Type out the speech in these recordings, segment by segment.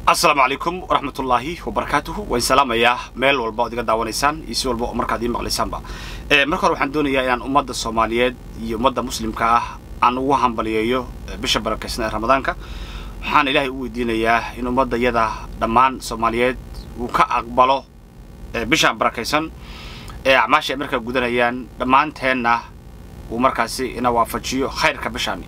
asalaamu calaykum waraxmatullaahi wabarakaatuhu waan salaamayaa meel walba ood iga daawanaysaan iyo si walba oo markaad ii maqlaysaanba marka hore waxaan doonayaa inaan ummadda soomaaliyeed iyo ummadda muslimka ah aan ugu hambaliyeeyo bisha barakaysan ee ramadaanka waxaan ilaahay u weydiinayaa in ummadda yada dhammaan soomaaliyeed uu ka aqbalo bishaan barakaysan ee acmaasha ay markaa gudanayaan dhammaanteenna uu markaasi ina waafajiyo khayrka bishaani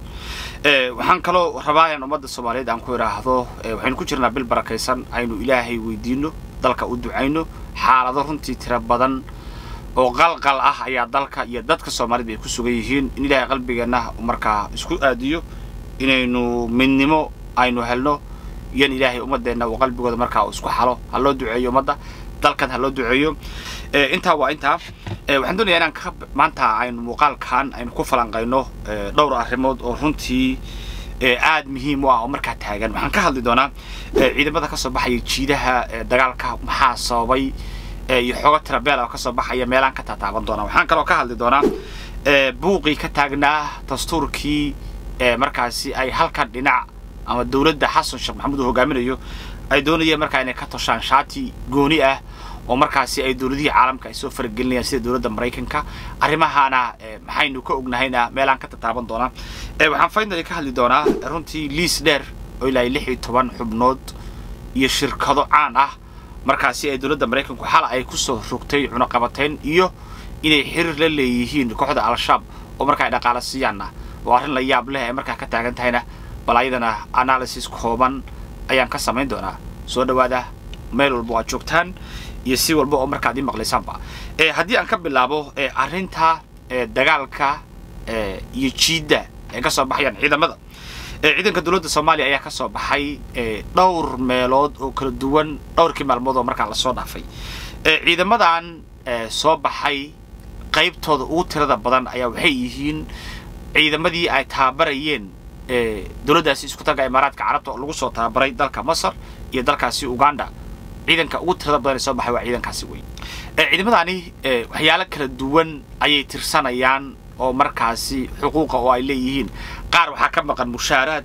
waxaan kaloo rabaa inaan ummadda soomaaliyeed aan ku idhaahdo waxaynu ku jirnaa bil barakaysan aynu ilaahay weydiino dalka u ducayno xaalado runtii tiro badan oo qalqal ah ayaa dalka iyo dadka soomaalida ay ku sugan yihiin in ilaahay qalbigeenna markaa isku aadiyo inaynu midnimo aynu helno iyo in ilaahay ummadeenna uu qalbigooda markaa uu isku xalo ha loo duceeyo ummadda dalkan ha loo duceeyo intaa waa intaa waxaan doonayaa inaan ka maanta aynu muuqaalkan aynu ku falanqayno dhowr arrimood oo runtii aad muhiim u ah oo markaa taagan waxaan ka hadli doonaa ciidamada ka soo baxaya jiidaha dagaalka maxaa sababay iyo xoogo tirabeel oo ka soo baxaya meelaan ka taataaban doonaa waxaan kaloo ka hadli doonaa buuqii ka taagnaa dastuurkii markaasi ay halkan dhinac ama dowladda xasan sheekh maxamuud uu hogaaminayo ay doonayeen markaa inay ka toshaan shaati gooni ah oo markaasi ay dowladihii caalamka ay soo faragelinayaan sida dowladda maraykanka arrimahaana maxaynu ka ognahayna meelaan ka tataaban doonaa waxaan faynali ka hadli doonaa runtii liis dheer oo ilaa lix iyo toban xubnood iyo shirkado caan ah markaasi ay dowladda maraykanku xal ay kusoo rogtay cunaqabatayn iyo inay xiriir la leeyihiin kooxda al-shabaab oo markaa ay dhaqaala siiyaanna oo arrin la yaab leh ay markaa ka taagan tahayna bal ayadana analysis kooban ayaan ka samayn doonaa soo dhawaada meel walba oo aad joogtaan iyo si walba oo markaad ii maqlaysaanba haddii aan ka bilaabo arrinta dagaalka iyo jiidda ay ka soo baxayaan ciidamada ciidanka dowladda soomaaliya ayaa ka soo baxay dhowr meelood oo kala duwan dhowrkii maalmood oo markaa lasoo dhaafay ciidamadan soo baxay qaybtooda ugu tirada badan ayaa waxay yihiin ciidamadii ay tababarayeen dowladdaasi isku taga imaaraadka carabta oo lagu soo tababaray dalka masar iyo dalkaasi uganda ciidanka ugu tirada badan ee soo baxay waa ciidankaasi wey ciidamadani waxyaalo kala duwan ayay tirsanayaan oo markaasi xuquuqa oo ay leeyihiin qaar waxaa ka maqan mushaaraad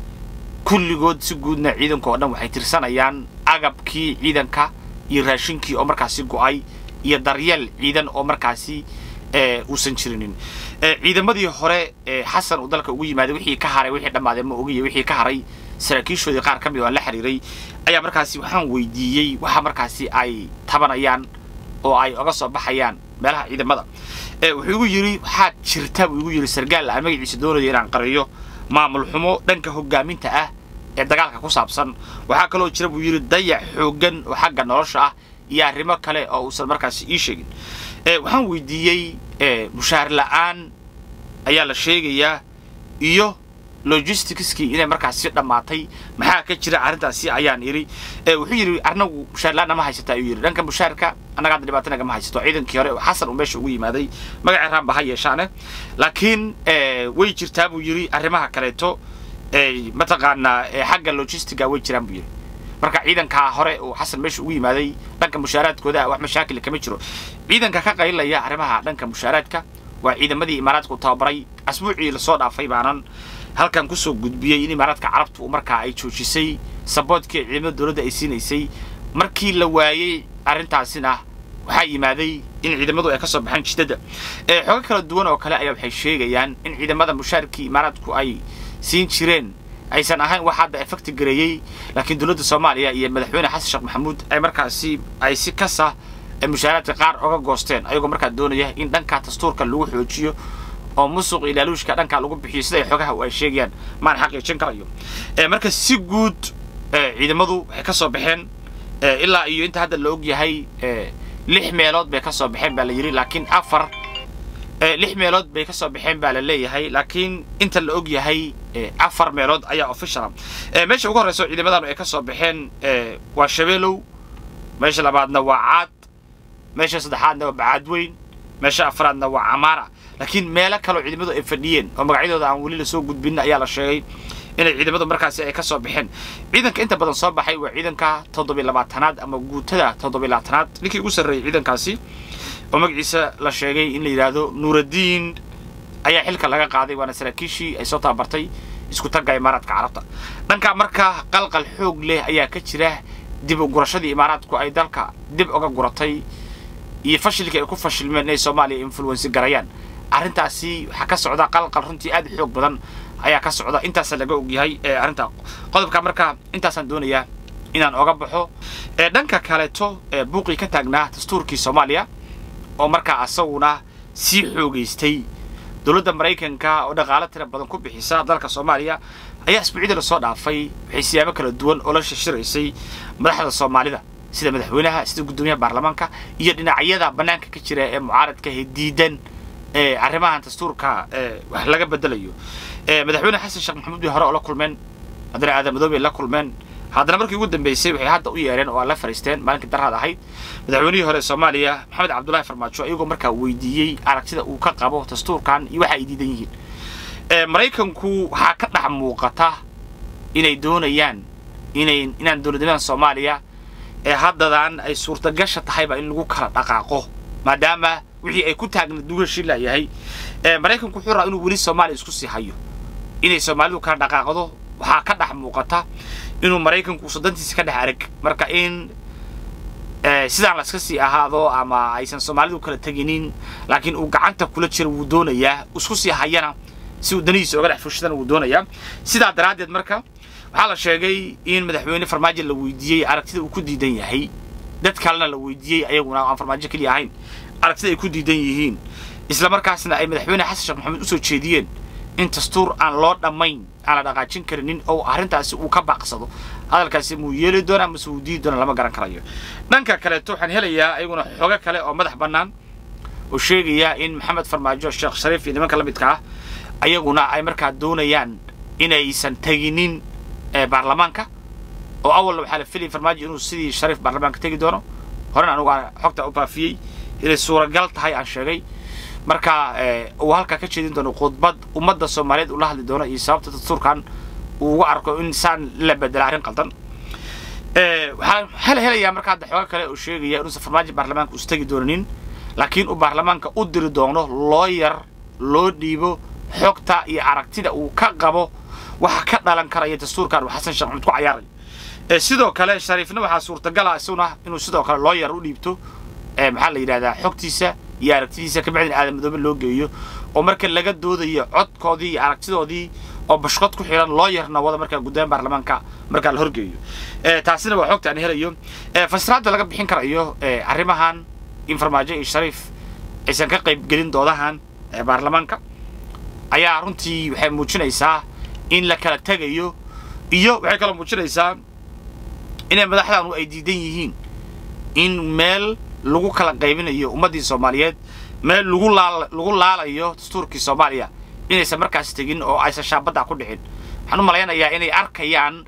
kulligood si guudna ciidanka oo dhan waxay tirsanayaan agabkii ciidanka iyo raashinkii oo markaasi go-ay iyo daryeel ciidan oo markaasi uusan jirinin ciidamadii hore xasan uu dalka ugu yimaaday wixii ka haray wixii dhammaadee ma ogiya wixii ka haray saraakiishoodii qaar ka mid oo aan la xiriiray ayaa markaasi waxaan weydiiyey waxa markaasi ay tabanayaan oo ay oga soo baxayaan meelaha ciidamada wuxuu igu yidhi waxaad jirta buu igu yidhi sargaal aan magaciisa doonayo inaan qariyo maamul xumo dhanka hogaaminta ah ee dagaalka ku saabsan waxaa kaloo jira buu yidhi dayac xooggan oo xagga nolosha ah iyo arrimo kale oo uusan markaasi ii sheegin waxaan weydiiyey mushaar la-aan ayaa la sheegayaa iyo logisticskii inay markaasi dhammaatay maxaa ka jira arrintaasi ayaan idhi wuxuu yidhi anagu mushaar la-aan nama haysata ayuu yidhi dhanka mushaarka annaga hadda dhibaato nagama haysato ciidankii hore xasan uu meesha ugu yimaaday magacii raanba ha yeeshaane laakiin way jirtaa buu yidhi arrimaha kaleeto mataqaanaa xagga logistiga way jiraan buu yidhi marka ciidankaa hore uu xasan meesha ugu yimaaday dhanka mushaaraadkooda wax mashaakil kama jiro ciidanka ka qaylaya arrimaha dhanka mushaaraadka waa ciidamadii imaaraadka u tababaray asbuucii lasoo dhaafay baanan halkan kusoo gudbiyey in imaaraadka carabtu markaa ay joojisay saboodkii ciidamada dowladda ay siinaysay markii la waayey arrintaasina waxaa yimaaday in ciidamadu ay ka soo baxaan jidada xoogo kala duwan oo kale ayaa waxay sheegayaan in ciidamada mushaarkii imaaraadku ay siin jireen aysan ahayn wax hadda efecti gareeyey laakiin dowladda soomaaliya iyo madaxweyne xasan sheekh maxamuud ay markaasi ay si kasa mushaaraadka qaar oga goosteen ayagoo markaa doonaya in dhanka dastuurka lagu xoojiyo oo musuq iyo laaluushka dhankaa lagu bixiyo sida ay xogaha ay sheegayaan maan xaqiijin karayo marka si guud ciidamadu waxay ka soo baxeen ilaa iyo inta hadda la og yahay lix meelood bay ka soo baxeen baa la yidhi laakiin afar lix meelood bay ka soo baxeen baa la leeyahay laakiin inta la og yahay afar meelood ayaa officiala meesha ugu horreysa ciidamadan ay ka soo baxeen waa shabeelow meesha labaadna waa caad meesha saddexaadna waa bacaadweyn meesha afraadna waa camaara laakiin meelo kaleo ciidamadu ay fadhiyeen oo magacyadooda aan weli lasoo gudbin ayaa la sheegay inay ciidamadu markaasi ay ka soo baxeen ciidanka inta badan soo baxay waa ciidanka toddobiy labaatanaad ama guutada toddobiy labaatanaad ninkii ugu sarreeyey ciidankaasi oo magaciisa la sheegay in la yidhaahdo nuuraddiin ayaa xilka laga qaaday waana saraakiishii ay soo tababartay isku tagga imaaraadka carabta dhanka marka qalqal xoog leh ayaa ka jira dib u gurashadii imaaraadku ay dalka dib uga guratay iyo fashilkii ay ku fashilmeen inay soomaaliya influensi garayaan arrintaasi waxaa ka socda qalqal runtii aad u xoog badan ayaa ka socda intaasa laga ogyahay arrinta qodobka marka intaasaan doonayaa inaan oga baxo dhanka kaleeto buuqii ka taagnaa dastuurkii soomaaliya oo markaa asaguna sii xoogaystay dowladda maraykanka oo dhaqaalo tira badan ku bixisa dalka soomaaliya ayaa isbuucyada lasoo dhaafay waxay siyaabo kala duwan oo la shishiraysay madaxda soomaalida sida madaxweynaha sida guddoomiyaha baarlamaanka iyo dhinacyada bannaanka ka jira ee mucaaradka ee diidan arrimahan dastuurka wax laga bedelayo madaxweyne xasan sheekh maxamuud bay hore oo la kulmeen haddana aadan madoobay la kulmeen haddana markii ugu dambeysay waxay hadda u yeereen oo la fariisteen maalinkii daraad ahayd madaxweynihii hore soomaaliya maxamed cabdullaahi farmaajo iyagoo markaa weydiiyey aragtida uu ka qabo dastuurkan iyo waxa ay diidan yihiin maraykanku waxaa ka dhex muuqata inay doonayaan inay inaan dowladnimada soomaaliya ee haddadan ay suurtagasha tahayba in lagu kala dhaqaaqo maadaama wixii ay ku taagna dugashi layahay maraykanku wuxuu rabaa inuu weli soomaaliya isku sii hayo inay soomaalidu kala dhaqaaqdo waxaa ka dhex muuqata inuu maraykanku sodantiisa ka dhex arag marka in sidaan la iska sii ahaado ama aysan soomaalidu kala teginin laakiin uu gacanta kula jiro wuu doonayaa isku sii hayana si uu danihiisa oga dhex fushadana wuu doonayaa sidaa daraaddeed marka waxaa la sheegay in madaxweyne farmaajo la weydiiyey aragtida uu ku diidan yahay dad kalena la weydiiyey ayaguna aan farmaajo keliya ahayn aragtida ay ku diidan yihiin isla markaasna ay madaxweyne xasan sheekh maxamed usoo jeediyeen in dastuur aan loo dhammayn aan la dhaqaajin karinin oo arrintaasi uu ka baaqsado hadalkaasi muu yeeli doona mase uu diidi doona lama garan karayo dhanka kaleeto waxaan helayaa ayaguna xoogo kale oo madax bannaan oo sheegaya in maxamed farmaajo sheekh shariif iyo nimanka la midka ah ayaguna ay markaa doonayaan inaysan teginin baarlamaanka oo awalna waxaa la filayay farmaajo inuu sidii shariif baarlamaanka tegi doono horena anugu aan xogta u baafiyey inay suuragal tahay aan sheegay marka uu halkaa ka jeedin doono khudbad ummadda soomaaliyeed ula hadli doono iyo sababta dastuurkan uu uga arko in saan la bedela arrin qaldan waxaan hel helayaa marka hadda xooga kale oo sheegaya inuusan farmaajo baarlamaanka us tegi doonin laakiin uu baarlamaanka u diri doono looyar loo dhiibo xogta iyo aragtida uu ka qabo waxa ka dhalan karaya dastuurkan uu xasan sheekh maxamed ku cayaarayo sidoo kale shariifna waxaa suurtagala isaguna inuu sidoo kale looyar u dhiibto maxaa la yidhahdaa xogtiisa iyo aragtidiisa ka bacdin aadan madoobe loo geeyo oo marka laga doodayo codkoodii iyo aragtidoodii oo bashqod ku xiran loo yarna wada markaa guddoomiya baarlamaanka markaa la horgeeyo taasina waa xogta aan helayo fasiraadda laga bixin karayo arrimahan in farmaajo iyo shariif aysan ka qayb gelin doodahan baarlamaanka ayaa runtii waxay muujinaysaa in la kala tegayo iyo waxay kaloo muujinaysaa inay madaxdanu ay diidan yihiin in meel lagu kala qaybinayo ummaddii soomaaliyeed meel lagu laal lagu laalayo dastuurkii soomaaliya inaysan markaas tegin oo aysan shaabadda ku dhicin waxaan u malaynayaa inay arkayaan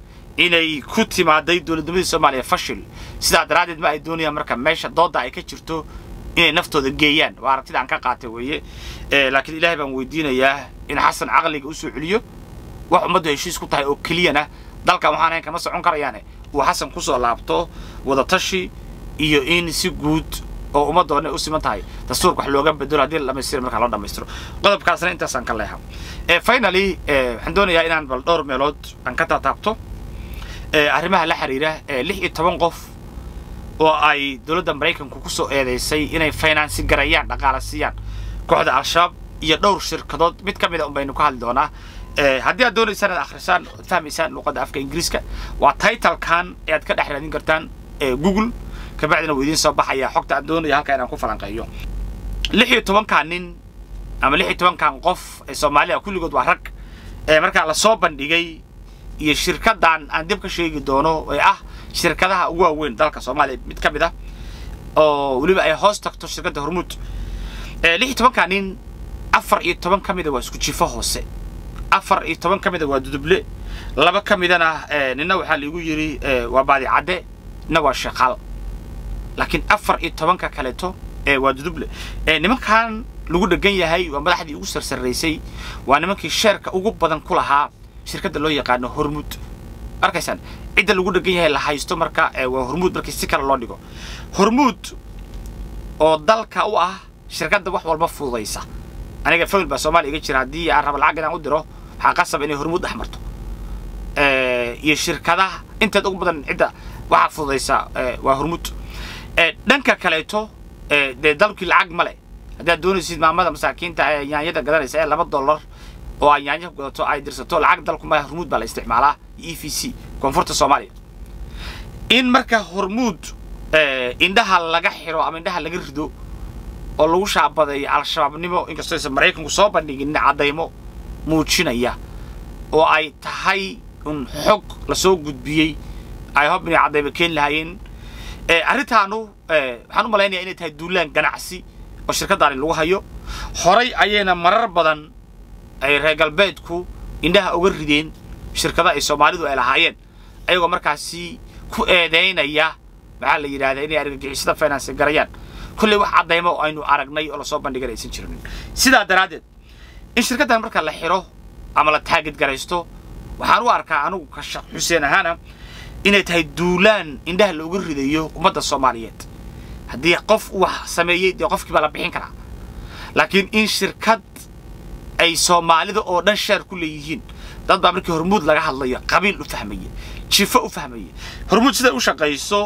inay ku timaaday dowladnimadii soomaaliya fashil sidaa daraaddeed ma ay doonayaan marka meesha doodda ay ka jirto inay naftooda geeyaan waa aragtida aan ka qaatay weeye laakiin ilaahay baan weydiinayaa in xasan caqliga usoo celiyo wax ummaddu heshiis ku tahay oo keliyana dalkan waxaan ahayn kama socon karayaane uu xasan kusoo laabto wadatashi iyo in si guud oo ummadda dhan ay u siman tahay dastuurka wax looga bedelo haddii la dhamaystiro markaa loo dhammaystiro qodobkaasna intaasaan ka leeha finally waxaan doonayaa inaan bal dhowr meelood aan ka taataabto arrimaha la xiriira lix iyo toban qof oo ay dowladda maraykanku kusoo eedeysay inay finansi garayaan dhaqaala siiyaan kooxda al-shabaab iyo dhowr shirkadood mid ka mid a un baynu ka hadli doonaa haddii aad doonaysaan inaad akhrisaan oad fahmaysaan luqadda afka ingiriiska waa titlekan ee aad ka dhex raadin kartaan google kabacdina wuu idiin soo baxaya xogta aan doonaya halka inaan ku falanqeeyo lix iyo tobankan nin ama lix iyo tobankan qof ee soomaalida kulligood waa rag ee markaa lasoo bandhigay iyo shirkadan aan dib ka sheegi doono ee ah shirkadaha ugu waaweyn dalka soomaaliya mid ka mid ah oo weliba ay hoos tagto shirkadda hormuud lix iyo tobankan nin afar iyo toban ka mida waa isku jifo hoose afar iyo toban ka mida waa duduble laba ka midana nina waxaa laigu yidhi waa baadi cadde nina waa sheekaal laakiin afar iyo tobanka kaleeto waa duduble nimankan lagu dhegan yahay waa madaxdii ugu sarsaraysay waa nimankii sheerka ugu badan ku lahaa shirkadda loo yaqaano hormuud arkaysaan cidda lagu dhegan yahay la haysto marka waa hormuud markii si kale loo dhigo hormuud oo dalka u ah shirkadda wax walba fududaysa aniga fawil baa soomaaliya iga jira haddii aan raba lacag inaan u diro waxaa qasab inay hormuud dhex marto iyo shirkadaha inteed ugu badan cidda waxaa fududaysa waa hormuud dhanka kaleeto dee dalkii lacag ma leh haddaad doonaysid maamada masaakiinta ee yaanyada gadanaysa ee laba dollar oo ay yaanya ku gadato ay dirsato lacag dalku male hormuud baa la isticmaalaa e v c koonfurta soomaaliya in marka hormuud indhaha laga xiro ama indhaha laga rido oo lagu shaabadeeyo al-shabaabnimo inkastoo aysan maraykanku soo bandhigin caddaymo muujinaya oo ay tahay un xog lasoo gudbiyey ay hob inay caddaymo keeni lahaayeen arrintaanu waxaan u malaynayaa inay tahay duulaan ganacsi oo shirkaddaani lagu hayo horay ayayna marar badan ay reer galbeedku indhaha uga rideen shirkada ay soomaalidu ay lahaayeen ayagoo markaasi ku eedaynaya maxaa la yidhahdaa inay argagixisada finance garayaan kolley wax caddaymo oo aynu aragnay oo lasoo bandhigan aysan jirin sidaa daraaddeed in shirkaddan marka la xiro ama la taagid garaysto waxaan u arkaa anugu ka xuseen ahaana inay tahay duulaan indhaha looga ridayo ummadda soomaaliyeed haddii qof wax sameeyey dee qofkii baa la bixin karaa laakiin in shirkad ay soomaalida oo dhan sheer ku leeyihiin dad baa markii hormuud laga hadlayo qabiil u fahmaya jifo u fahmaya hormuud siday u shaqayso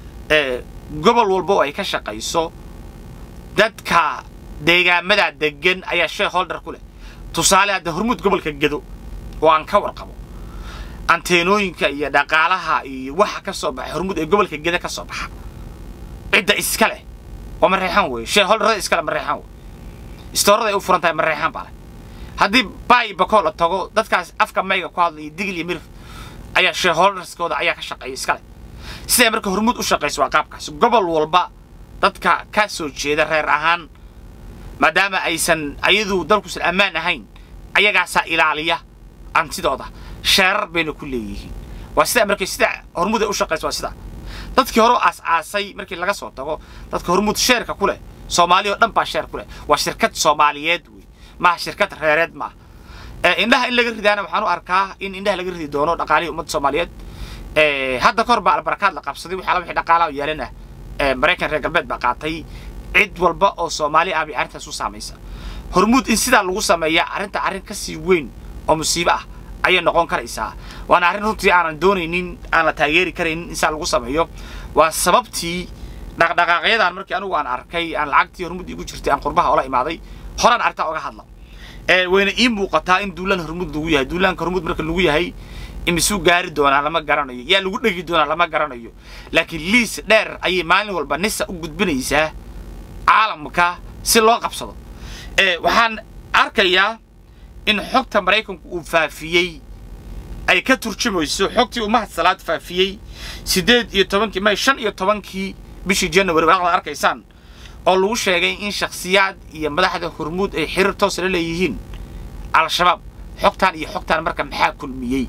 gobol walba oo ay ka shaqayso dadka deegaamada degan ayaa shareholder ku leh tusaale hadda hormuud gobolka gedo oo aan ka warqabo anteenooyinka iyo dhaqaalaha iyo waxa ka soo baxa hormuud ee gobolka geda ka soo baxa cidda iska leh waa mareexaan weeye shareholderada iskale mareexaan wey istoorada ay u furan tahay mareexaan baa leh haddii baay bakoo la tago dadkaas afka mayga ku hadlaya digil iyo mirif ayaa shareholderskooda ayaa ka shaqeeya iska leh siday marka hormuud u shaqayso waa qaabkaas gobol walba dadka ka soo jeeda reer ahaan maadaama aysan ayadu dalkuusan ammaan ahayn ayagaasaa ilaaliya antidooda sheerar bayna ku leeyihiin waa sidaa markay sida hormuud ay u shaqayso waa sidaa dadkii hore aas-aasay markii laga soo tago dadka hormuud sheerka ku leh soomaali oo dhan baa sheer ku leh waa shirkad soomaaliyeed wey maaha shirkad reereed maaha indhaha in laga ridaana waxaan u arkaa in indhaha laga ridi doono dhaqaalihii ummadda soomaaliyeed hadda kahor baa albarakaad la qabsaday waxaa wixii dhaqaalaha yeelan ah maraykan reer galbeed baa qaatay cid walba oo soomaali ah bay arrintaas u saamaysa hormuud in sidaa lagu sameeya arrinta arrin ka sii weyn oo musiibo ah ayay noqon karaysaa waana arrin runtii aanan doonaynin aan la taageeri karaynin in sidaa lagu sameeyo waa sababtii dhaqdhaqaaqyadan markii anigu aan arkay aan lacagtii hormuud igu jirtay aan qurbaha ola imaaday horaan arrintaa oga hadla wayna ii muuqataa in duulaan hormuud lagu yahay duulaanka hormuud marka lagu yahay imisuu gaari doonaa lama garanayo yaa lagu dhegi doonaa lama garanayo laakiin liis dheer ayay maalin walba nisa u gudbinaysaa caalamka si loo qabsado waxaan arkayaa in xogta maraykanku uu faafiyey ay ka turjumayso xogtii uu mahad salaad faafiyey siddeed iyo tobankii may shan iyo tobankii bishii january waaqda arkaysaan oo lagu sheegay in shakhsiyaad iyo madaxda hormuud ay xiriir toos la leeyihiin al-shabaab xogtaan iyo xogtaan marka maxaa kulmiyey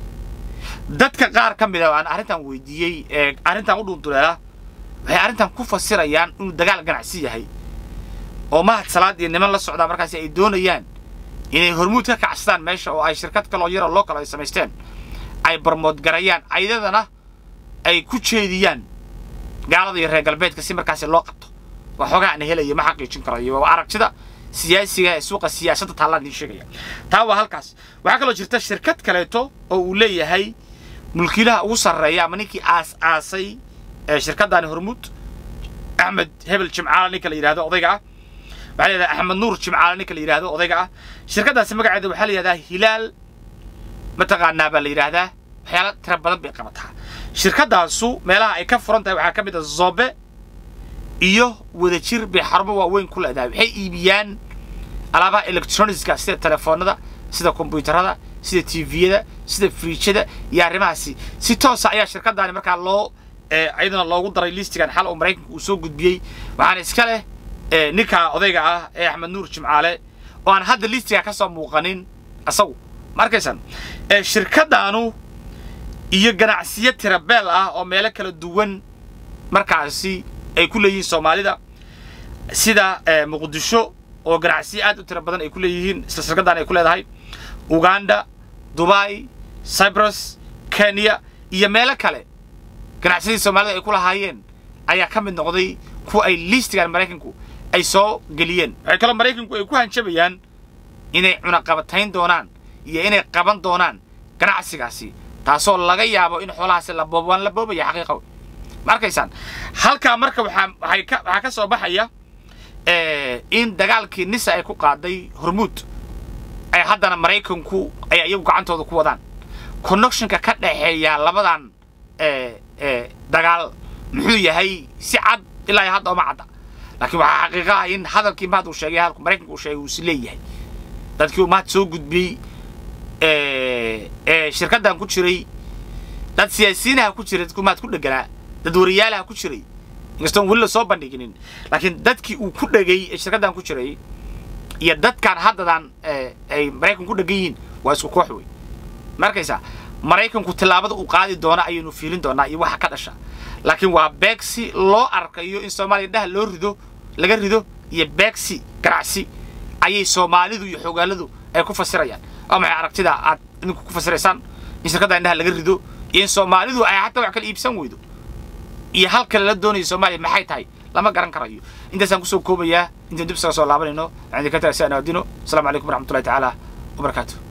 dadka qaar ka mid a aan arrintan weydiiyey ee arrintan u dhunduleela waxay arrintan ku fasirayaan inuu dagaal ganacsi yahay oo mahad salaad iyo niman la socdaa markaasi ay doonayaan inay hormuud ka kacsadaan meesha oo ay shirkad kaloo yaroo loo kale ay samaysteen ay barmoodgarayaan ayadana ay ku jeediyaan gaalada iyo reer galbeedka si markaasi loo qabto waa xoogaa aan helayo ma xaqiijin karayo waa aragtida siyaasiga ee suuqa siyaasadda taallaan idiin sheegaya taa waa halkaas waxaa kaloo jirta shirkad kaleeto oo uu leeyahay mulkiilaha ugu sarreeya ama ninkii aas aasay ee shirkaddaani hormuud axmed hebel jimcaale ninka la yidhahdo odayga ah waxaa la yidhahdaa axmed nuur jimcaale ninka la yidhahdo odayga ah shirkaddaasi magaceeda waxaa la yidhahdaa hilaal mataqaanaa baa la yidhaahdaa waxyaala tira badan bay qabataa shirkaddaasu meelaha ay ka furan tahay waxaa ka mid a zobe iyo wadajir bay xarumo waaweyn ku leedahay waxay iibiyaan alaabaha electronicska sida telefoonada sida kombyuutarada sida tviyada sida friijada iyo arrimahaasi si toosa ayaa shirkaddaani markaa loo iyadana loogu daray listigan xal oo maraykanka uu soo gudbiyey waxaana iska leh ninka odayga ah ee axmed nuur jimcaale oo aan hadda listiga ka soo muuqanin asagu ma arkaysan shirkaddaanu iyo ganacsiyo tirabeel ah oo meelo kala duwan markaasi ay ku leeyihiin soomaalida sida muqdisho oo ganacsiyo aad u tira badan ay ku leeyihiin isla shirkaddan ay ku leedahay uganda dubai cyprus kenya iyo meelo kale ganacsiyadii soomaalida ay ku lahaayeen ayaa ka mid noqday kuwa ay liistigan maraykanku ay soo geliyeen waxay kaloo maraykanku ay ku hanjabayaan inay cunaqabatayn doonaan iyo inay qaban doonaan ganacsigaasi taasoo laga yaabo in xoolahaasi la boobo waan la boobaya xaqiiqa wey ma arkaysaan halkaa marka waxaa waxay ka waxaa ka soo baxaya in dagaalkii nisa ay ku qaaday hormuud ay haddana maraykanku ay iyagu gacantooda ku wadaan connectionka ka dhexeeya labadan dagaal muxuu yahay si cad ilaa iyo hadda oma cadda laakiin waxaa xaqiiqa ah in hadalkii mahad uu sheegay hadalku maraykanku uu sheegay uu is leeyahay dadkii uu mahad soo gudbiyey shirkaddan ku jiray dad siyaasiyiinaha ku jiray dadkuu mahad ku dheganaa dad wariyaalaha ku jiray inkastoon weli la soo bandhiginin laakiin dadkii uu ku dhegay ee shirkaddan ku jiray iyo dadkan haddadan ay maraykan ku dhegan yihiin waa isku koox wey ma arkaysaa maraykanku tillaabada uu qaadi doona ayaynu fiilin doonaa iyo waxa ka dhasha laakiin waa beegsi loo arkayo in soomaaliya indhaha loo rido laga rido iyo beegsi ganacsi ayay soomaalidu iyo xogaaladu ay ku fasirayaan waa maxay aragtida aad idinku ku fasiraysaan in shirkadda indhaha laga rido iyo in soomaalidu ay xataa wax kala iibsan weydo iyo halka lala doonayo soomaaliya maxay tahay lama garan karayo intaasaan kusoo koobayaa intaan dib isaga soo laabanayno waxaan idinka tagay si aan aadino asalaamu calaykum waraxmatullahi tacaala wabarakaatu